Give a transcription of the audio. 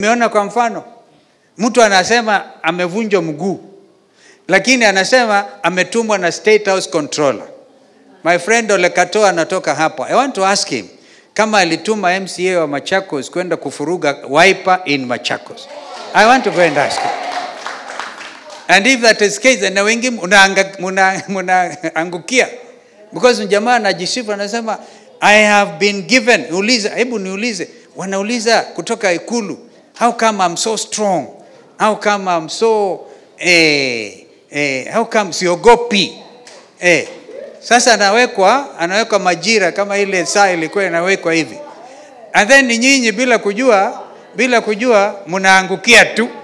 Umeona kwa mfano, mtu anasema amevunjwa mguu, lakini anasema ametumwa na State House controller. My friend Ole Katoa anatoka hapa. I want to ask him kama alituma MCA wa Machakos kwenda kufuruga wiper in Machakos. I want to go and ask him. And if that is case, na wengi munaangukia muna, muna because jamaa anajisifu anasema I have been given. Uliza, hebu niulize, wanauliza kutoka Ikulu, how come I'm so strong? How come I'm so eh, eh, how come siogopi eh, sasa anawekwa anawekwa majira kama ile saa ilikuwa inawekwa hivi, and then nyinyi bila kujua bila kujua mnaangukia tu